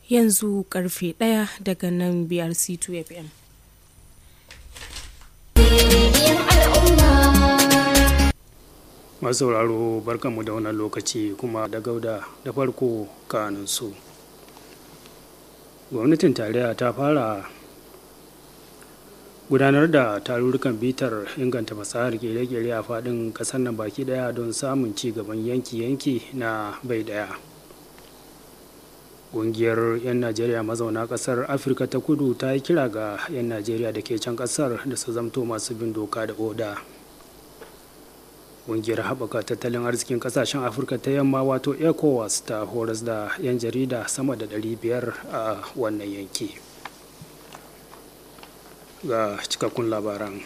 yanzu karfe ɗaya daga nan BRC2 FM. masu sauraro barkanmu da wannan lokaci kuma da gauda da farko kanunsu gwamnatin tarayya ta fara gudanar da tarurrukan bitar inganta fasahar kere-kere a faɗin ƙasar nan baki ɗaya don samun ci gaban yanki-yanki na bai ɗaya ƙungiyar 'yan najeriya mazauna ƙasar afirka ta kudu ta yi kira ga 'yan najeriya da ke can ƙasar da su zamto masu bin doka da oda ƙungiyar haɓaka tattalin arzikin ƙasashen afirka ta yamma wato ecowas ta horas da 'yan jarida sama da 500 a wannan yanki ga cikakkun labaran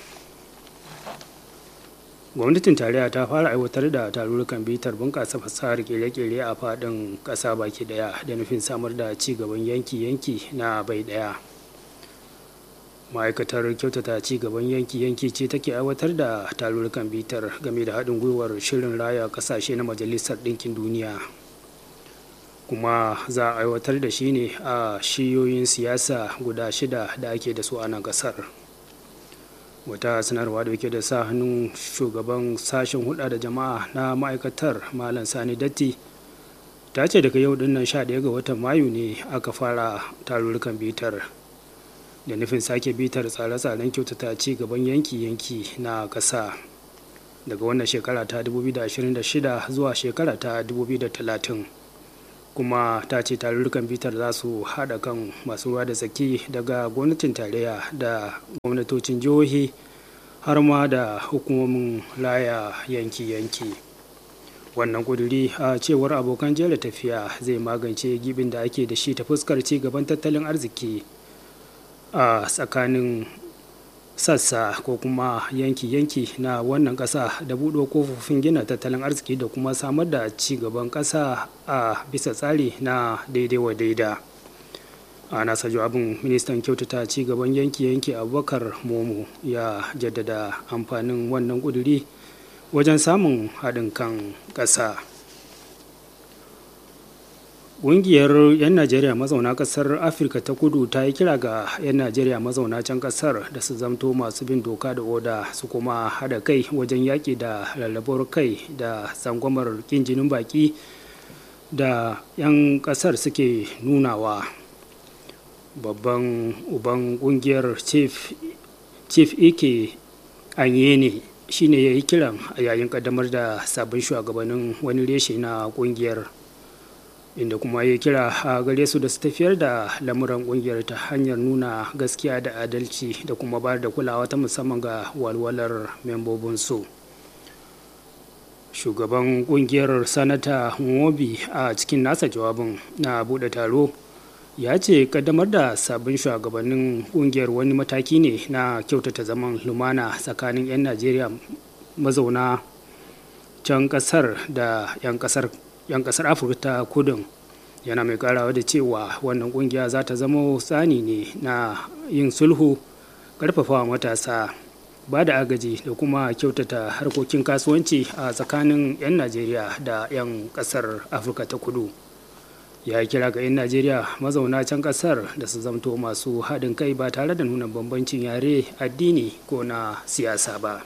gwamnatin tarayya ta fara aiwatar da tarurrukan bitar bunƙasa fasahar kere-kere a faɗin ƙasa baki ɗaya da nufin samar da ci gaban yanki-yanki na bai ɗaya ma'aikatar kyautata ci gaban yanki-yanki ce take aiwatar da tarurrukan bitar game da haɗin gwiwar shirin raya ƙasashe na majalisar ɗinkin duniya kuma za a aiwatar da shi ne a shiyoyin siyasa guda shida da ake da su a nan ƙasar wata sanarwa da da sa hannun shugaban sashen hulɗa da jama'a na ma'aikatar malam sani datti ta ce daga yau dinnan 11 ga watan mayu ne aka fara tarurrukan bitar da nufin sake bitar tsare-tsaren kyautata ci gaban yanki-yanki na ƙasa daga wannan shekara ta 2026 zuwa shekara ta 2030 kuma ta ce tarurrukan bitar za su haɗa kan masu ruwa da tsaki daga gwamnatin tarayya da gwamnatocin jihohi har ma da hukumomin laya yanki-yanki wannan kuduri a cewar abokan jera tafiya zai magance gibin da ake da shi ta fuskar ci gaban tattalin arziki a tsakanin sassa ko kuma yanki-yanki na wannan ƙasa da buɗe kofofin gina tattalin arziki da kuma samar da ci gaban ƙasa a bisa tsari na daidai wa daida a nasa jawabin ministan kyautata ci gaban yanki-yanki abubakar momo ya jaddada amfanin wannan ƙuduri wajen samun haɗin kan ƙasa ƙungiyar 'yan najeriya mazauna ƙasar afirka ta kudu ta yi kira ga 'yan najeriya mazauna can ƙasar da su zamto masu bin doka da oda su kuma haɗa kai wajen yaƙi da lallabar kai da tsangwamar ƙin jinin baƙi da 'yan ƙasar suke nunawa babban uban ƙungiyar chief, chief ike anyene shine ya yi kiran a yayin ƙaddamar da sabbin shugabannin wani reshe na ƙungiyar inda kuma ya kira a gare su da su tafiyar da lamuran kungiyar ta hanyar nuna gaskiya da adalci da kuma bayar da kulawa ta musamman ga walwalar membobinsu shugaban kungiyar sanata mobi a cikin nasa jawabin na bude taro ya ce kaddamar da sabbin shugabannin kungiyar wani mataki ne na kyautata zaman lumana tsakanin 'yan najeriya mazauna can kasar da 'yan kasar 'yan kasar afirka ta kudin yana mai karawa da cewa wannan kungiya za ta zama tsani ne na yin sulhu karfafawa matasa ba da agaji da kuma kyautata harkokin kasuwanci a tsakanin 'yan najeriya da 'yan kasar afirka ta kudu ya kira ga 'yan najeriya mazauna can kasar da su zamto masu haɗin kai ba tare da nuna bambancin yare addini ko na siyasa ba.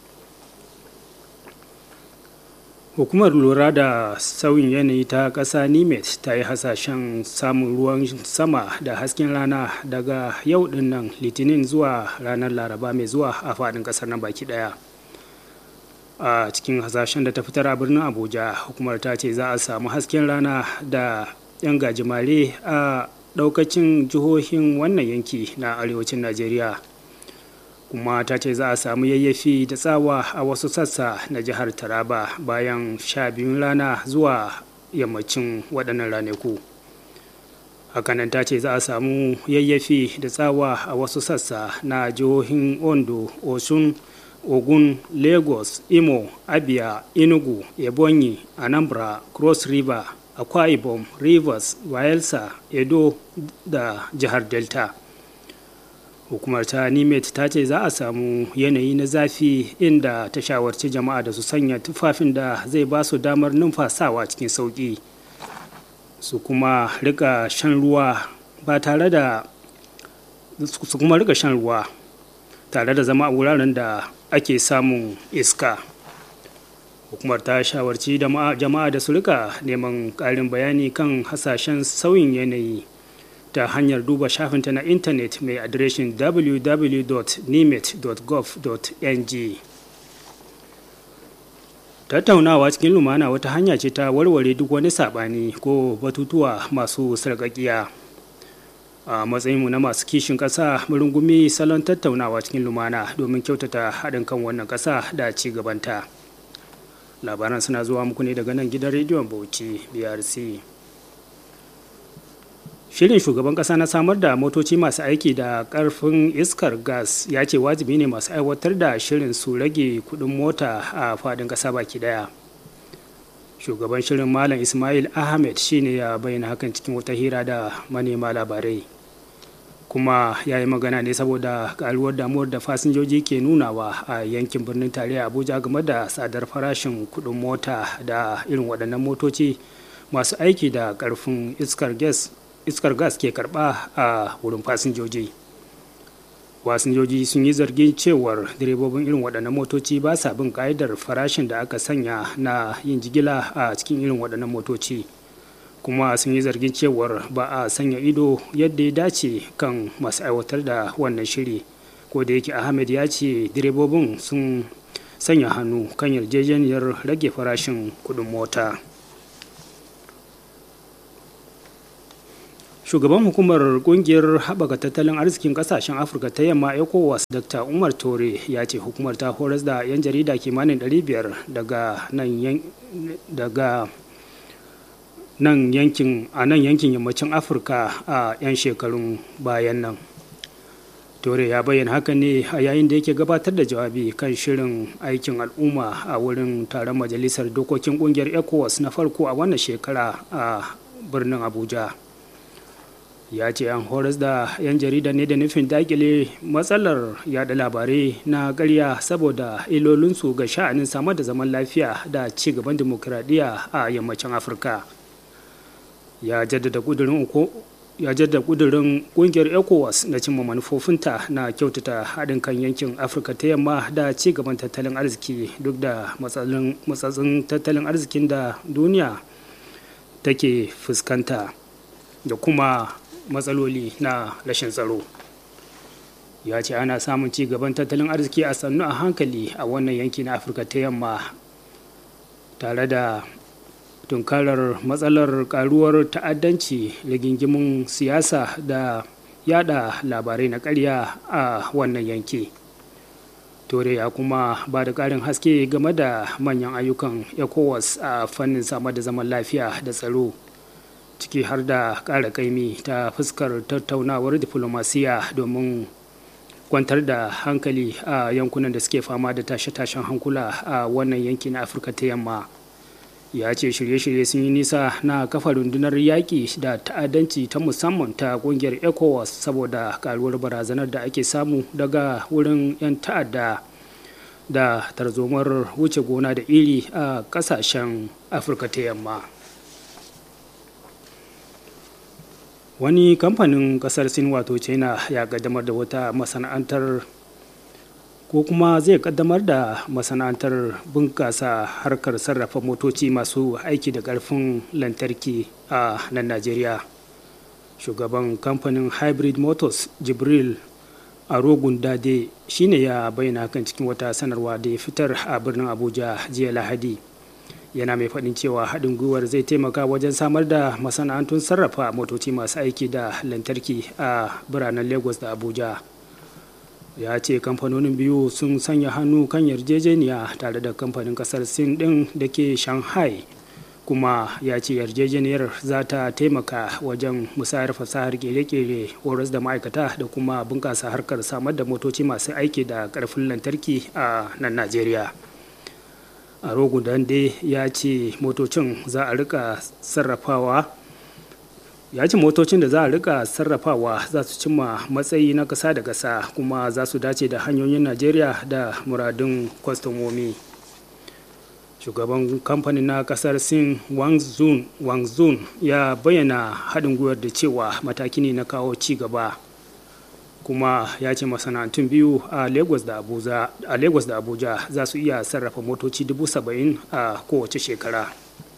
hukumar lura da sauyin yanayi ta ƙasa nimet ta yi hasashen samun ruwan sama da hasken rana daga yau dinnan litinin zuwa ranar laraba mai zuwa a faɗin ƙasar nan baki ɗaya a cikin hasashen da ta fitar a birnin abuja hukumar ta ce za a samu hasken rana da 'yan gajimare a ɗaukacin jihohin wannan yanki na arewacin najeriya kuma ta ce za a samu yayyafi da tsawa a wasu sassa na jihar taraba bayan sha biyun rana zuwa yammacin waɗannan ranaku hakanan ta ce za a samu yayyafi da tsawa a wasu sassa na jihohin ondo osun ogun lagos imo abia enugu ebonyi anambra cross river akwa ibom rivers bayelsa edo da jihar delta hukumar ta nimet ta ce za a samu yanayi na zafi inda ta shawarci jama'a da su sanya tufafin da zai ba su damar numfasawa cikin sauƙi su kuma rika shan ruwa ba tare da su kuma rika shan ruwa tare da zama a wuraren da ake samun iska hukumar ta shawarci jama'a da su rika neman ƙarin bayani kan hasashen sauyin yanayi ta hanyar duba shafinta na intanet mai adireshin www.nimet.gov.ng tattaunawa cikin lumana wata hanya ce ta warware duk wani saɓani ko batutuwa masu sarƙaƙiya a matsayinmu na masu kishin ƙasa rungumi salon tattaunawa cikin lumana domin kyautata haɗin kan wannan ƙasa da ci gabanta labaran suna zuwa muku ne daga nan gidan rediyon bauchi brc shirin shugaban kasa na samar da motoci masu aiki da karfin iskar gas ya ce wajibi ne masu aiwatar da shirin su rage kudin mota a fadin kasa baki daya shugaban shirin malam ismail ahmed shine ya bayyana hakan cikin wata hira da manema labarai kuma ya yi magana ne saboda karuwar damuwar da fasinjoji ke nunawa a yankin birnin tarayya abuja game da tsadar farashin kudin mota da irin waɗannan motoci masu aiki da karfin iskar gas iskar gas ke karba a wurin fasinjoji fasinjoji sun yi zargin cewar direbobin irin waɗannan motoci ba sa bin ƙa'idar farashin da aka sanya na yin jigila a cikin irin waɗannan motoci kuma sun yi zargin cewar ba a sanya ido yadda ya dace kan masu aiwatar da wannan shiri ko da yake ahmed ya ce direbobin sun sanya hannu kan yarjejeniyar rage farashin kuɗin mota. shugaban hukumar kungiyar haɓaka tattalin arzikin ƙasashen afirka ta yamma ecowas dr umar tore ya ce hukumar ta horas da 'yan jarida kimanin 500 daga nan daga nan yankin a nan yankin yammacin afirka a 'yan shekarun bayan nan tore ya bayyana haka ne a yayin da yake gabatar da jawabi kan shirin aikin al'umma a wurin taron majalisar dokokin kungiyar ecowas na farko a wannan shekara a birnin abuja ya ce an horas da 'yan jarida ne da nufin dakile matsalar yada labarai na ƙarya saboda ilolinsu ga sha'anin samar da zaman lafiya da ci gaban dimokuraɗiyya a yammacin afirka ya jaddada ƙudurin ya jaddada ƙudurin ƙungiyar ecowas na cimma manufofinta na kyautata haɗin kan yankin afirka ta yamma da ci gaban tattalin arziki duk da matsatsin tattalin arzikin da duniya take fuskanta da kuma matsaloli na rashin tsaro ya ce ana samun ci gaban tattalin arziki a sannu a hankali a wannan yanki na afirka ta yamma tare da tunkarar matsalar karuwar ta'addanci rigingimin siyasa da yada labarai na karya a wannan yanki tore ya kuma ba da ƙarin haske game da manyan ayyukan ecowas a fannin samar da zaman lafiya da tsaro ciki har da ƙara kaimi ta fuskar tattaunawar diflomasiya domin kwantar da hankali a yankunan da suke fama da tashe-tashen hankula a wannan yanki na afirka ta yamma ya ce shirye-shirye sun yi nisa na kafa rundunar yaƙi da ta'addanci ta musamman ta ƙungiyar ecowas saboda karuwar barazanar da ake samu daga wurin 'yan ta'adda da tarzomar wuce gona da iri a ƙasashen afirka ta yamma wani kamfanin kasar sin wato china ya kaddamar da wata masana'antar ko kuma zai kaddamar da masana'antar bunkasa harkar sarrafa motoci masu aiki da karfin lantarki a nan najeriya shugaban kamfanin hybrid motors jibril arogun dade shine ya bayyana kan cikin wata sanarwa da ya fitar a birnin abuja jiya lahadi yana mai faɗin cewa haɗin gwiwar zai taimaka wajen samar da masana'antun sarrafa motoci masu aiki da lantarki a biranen lagos da abuja ya ce kamfanonin biyu sun sanya hannu kan yarjejeniya tare da kamfanin kasar sin ɗin da ke shanghai kuma ya ce yarjejeniyar za ta taimaka wajen musayar fasahar kere-kere horas da ma'aikata da kuma bunƙasa harkar samar da motoci masu aiki da ƙarfin lantarki a nan najeriya a rogo dande ya ce motocin za a rika sarrafawa ya ce motocin da za a rika sarrafawa za su cimma matsayi na ƙasa da ƙasa kuma za su dace da hanyoyin najeriya da muradun kwastomomi shugaban kamfanin na kasar sin wangzun ya bayyana haɗin gwiwar da cewa mataki ne na kawo ci gaba kuma ya ce masana'antun biyu a lagos da abuja, a lagos da abuja za su iya sarrafa motoci dubu saba'in a kowace shekara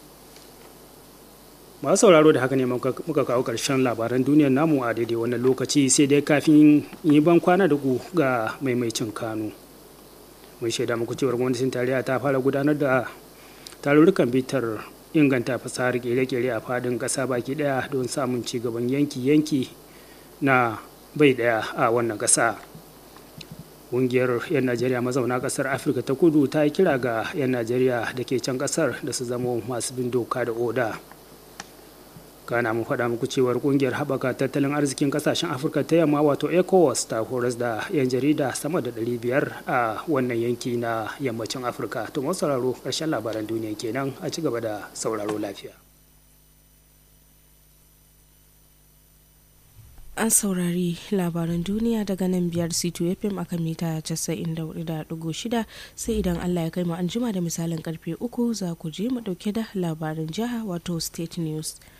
masu sauraro da haka ne muka kawo ƙarshen labaran duniyar namu a daidai wannan lokaci sai dai kafin yi ban kwana da ku ga maimaicin kanu mun shaida muku cewar gwamnatin tarayya ta fara gudanar da tarurrukan bitar inganta fasahar kere-kere a fadin ƙasa baki ɗaya don samun ci gaban yanki-yanki na bai ɗaya a wannan ƙasa ƙungiyar 'yan najeriya mazauna ƙasar afirka ta kudu ta yi kira ga 'yan najeriya da ke can ƙasar da su zama masu bin doka da oda kana mun faɗa muku cewar kungiyar haɓaka tattalin arzikin ƙasashen afirka ta yamma wato ecowas ta horas da 'yan jarida sama da 500 a wannan yanki na yammacin afirka to masu sauraro ƙarshen labaran duniya kenan a ci gaba da sauraro lafiya an saurari labaran duniya daga nan biyar c2 fm a kan mita 94.6 sai idan allah ya kai mu an jima da misalin karfe uku za ku je mu dauke da labaran jiha wato state news